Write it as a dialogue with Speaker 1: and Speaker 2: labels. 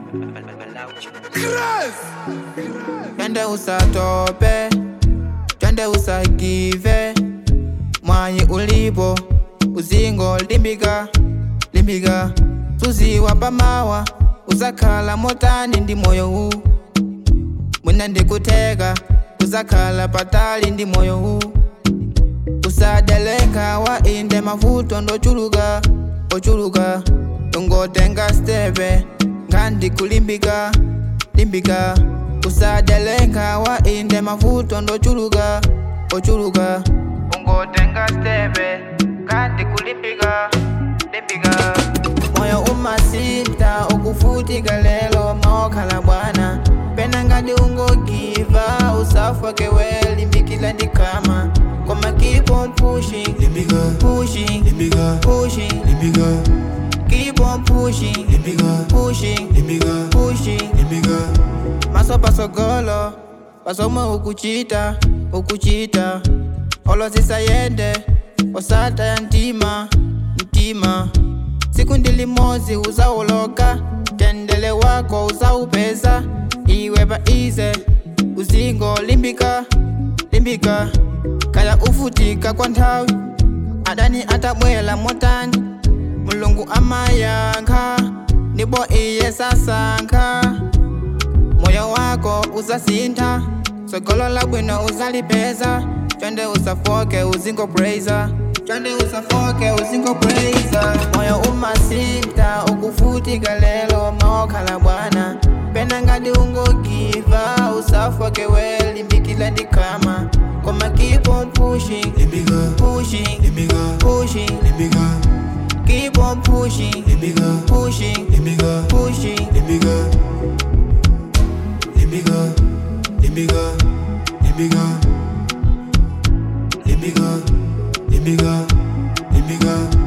Speaker 1: Twende usatope, twende usagive, mwayi ulipo, uzingo limbika, limbika, tuziwa pamawa, uzakhala motani ndi moyo huu, mwina ndikuteka, uzakhala patali ndi moyo huu, usadelenga wa inde mavuto ndochuluka, ochuluka, ungotenga stepe, ngandi kulimbika, limbika, usadelenga wa inde mavuto ndochuluka, ochuluka, ungotenga stepe, ngandi kulimbika, limbika, moyo umasinta ukufutika lelo maokhala bwana pena ngati ungogiva usafake we limbikila ndikama koma keep on pushing
Speaker 2: Limbika,
Speaker 1: pushing
Speaker 2: limbika,
Speaker 1: pushing
Speaker 2: limbika,
Speaker 1: keep on pushing
Speaker 2: limbika,
Speaker 1: pushing
Speaker 2: limbika,
Speaker 1: pushing
Speaker 2: limbika.
Speaker 1: maso pasogolo pasomwe ukuchita ukuchita olozisayende osata ya mtima mtima siku ndilimozi uzauloka tendele wako uzaupeza iwe paize uzingo limbika limbika kaya ufutika kwa nthawi adani atabwela motani mulungu amayankha ndipo iye sasankha moyo wako uzasintha tsogolo labwino uzalipeza twende usafoke uzingo praiser twende usafoke uzingo praiser moyo umasintha ukufutika lelo maokhala bwana pena ngati ungogiva usafoke we limbikila ndikama koma keep on pushing
Speaker 2: Limbika,
Speaker 1: pushing
Speaker 2: limbika,
Speaker 1: pushing
Speaker 2: limbika,
Speaker 1: keep on pushing
Speaker 2: limbika,
Speaker 1: pushing
Speaker 2: limbika,
Speaker 1: pushing
Speaker 2: limbika, limbika, limbika, limbika, limbika, limbika, limbika.